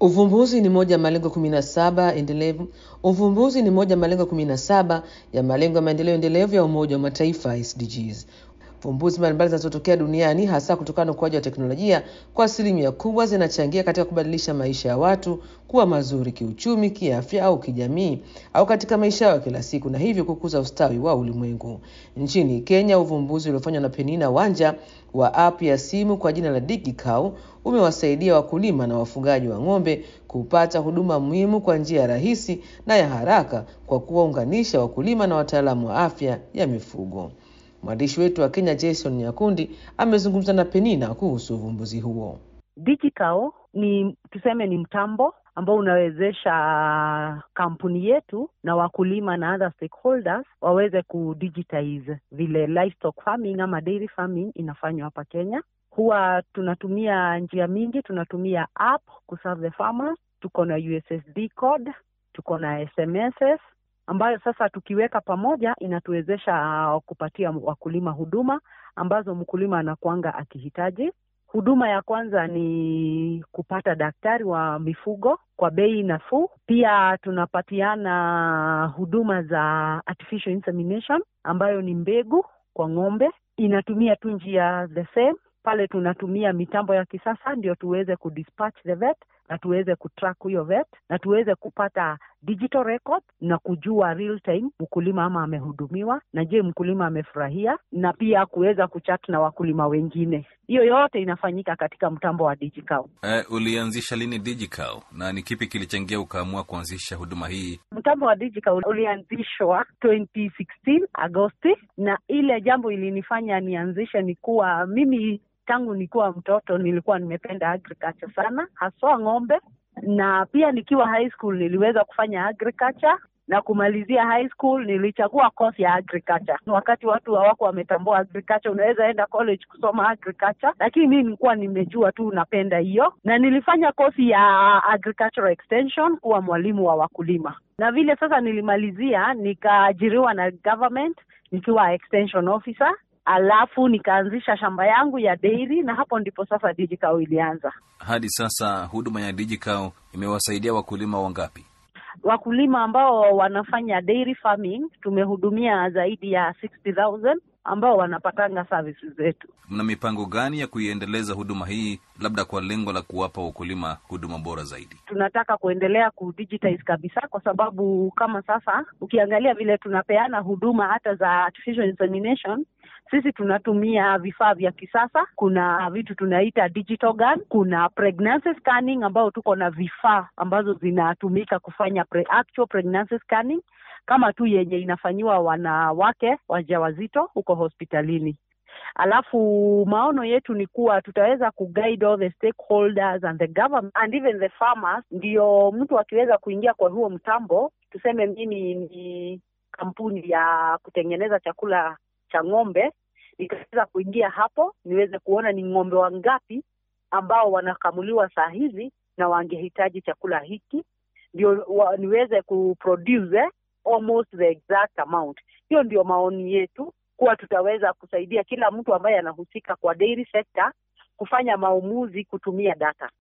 Uvumbuzi ni moja ya malengo kumi na saba endelevu. Uvumbuzi ni moja ya malengo kumi na saba ya malengo ya maendeleo endelevu ya Umoja wa Mataifa SDGs. Fumbuzi mbalimbali zinazotokea duniani hasa kutokana na ukuaji wa teknolojia kwa asilimia kubwa zinachangia katika kubadilisha maisha ya watu kuwa mazuri kiuchumi, kiafya au kijamii au katika maisha yao ya kila siku na hivyo kukuza ustawi wa ulimwengu. Nchini Kenya, uvumbuzi uliofanywa na Penina Wanja wa app ya simu kwa jina la DigiCow umewasaidia wakulima na wafugaji wa ng'ombe kupata huduma muhimu kwa njia rahisi na ya haraka kwa kuwaunganisha wakulima na wataalamu wa afya ya mifugo. Mwandishi wetu wa Kenya Jason Nyakundi amezungumza na Penina kuhusu uvumbuzi huo. DigiCow ni tuseme ni mtambo ambao unawezesha kampuni yetu na wakulima na other stakeholders waweze kudigitize vile livestock farming ama dairy farming inafanywa hapa Kenya. Huwa tunatumia njia mingi, tunatumia app kuserve the farmers, tuko na USSD code, tuko na SMSs ambayo sasa tukiweka pamoja inatuwezesha kupatia wakulima huduma ambazo mkulima anakuanga akihitaji. Huduma ya kwanza ni kupata daktari wa mifugo kwa bei nafuu. Pia tunapatiana huduma za artificial insemination ambayo ni mbegu kwa ng'ombe, inatumia tu njia the same pale tunatumia mitambo ya kisasa ndio tuweze kudispatch the vet na tuweze kutrack huyo vet na tuweze kupata digital record na kujua real time mkulima ama amehudumiwa na je mkulima amefurahia na pia kuweza kuchat na wakulima wengine hiyo yote inafanyika katika mtambo wa DigiCow. Uh, ulianzisha lini DigiCow na ni kipi kilichangia ukaamua kuanzisha huduma hii? Mtambo wa DigiCow ulianzishwa 2016 Agosti, na ile jambo ilinifanya nianzishe ni kuwa mimi tangu nikuwa mtoto nilikuwa nimependa agriculture sana, haswa ng'ombe, na pia nikiwa high school niliweza kufanya agriculture na kumalizia high school nilichagua course ya agriculture. Wakati watu hawako wametambua agriculture, unaweza enda college kusoma agriculture, lakini mimi nilikuwa nimejua tu napenda hiyo, na nilifanya kosi ya agricultural extension kuwa mwalimu wa wakulima, na vile sasa nilimalizia nikaajiriwa na government nikiwa extension officer alafu nikaanzisha shamba yangu ya dairy na hapo ndipo sasa DigiCow ilianza. Hadi sasa huduma ya DigiCow imewasaidia wakulima wangapi? Wakulima ambao wanafanya dairy farming tumehudumia zaidi ya 60,000 ambao wanapatanga services zetu. Mna mipango gani ya kuiendeleza huduma hii, labda kwa lengo la kuwapa wakulima huduma bora zaidi? Tunataka kuendelea kudigitize kabisa, kwa sababu kama sasa ukiangalia vile tunapeana huduma hata za artificial insemination sisi tunatumia vifaa vya kisasa. Kuna vitu tunaita digital gun, kuna pregnancy scanning ambao tuko na vifaa ambazo zinatumika kufanya pre actual pregnancy scanning kama tu yenye inafanyiwa wanawake wajawazito huko hospitalini. Alafu maono yetu ni kuwa tutaweza kuguide all the stakeholders and the government and even the farmers, ndio mtu akiweza kuingia kwa huo mtambo, tuseme mimi ni kampuni ya kutengeneza chakula cha ng'ombe, nikaweza kuingia hapo niweze kuona ni ng'ombe wangapi ambao wanakamuliwa saa hizi na wangehitaji chakula hiki, ndio niweze kuproduce eh, almost the exact amount. Hiyo ndio maoni yetu, kuwa tutaweza kusaidia kila mtu ambaye anahusika kwa dairy sector kufanya maamuzi kutumia data.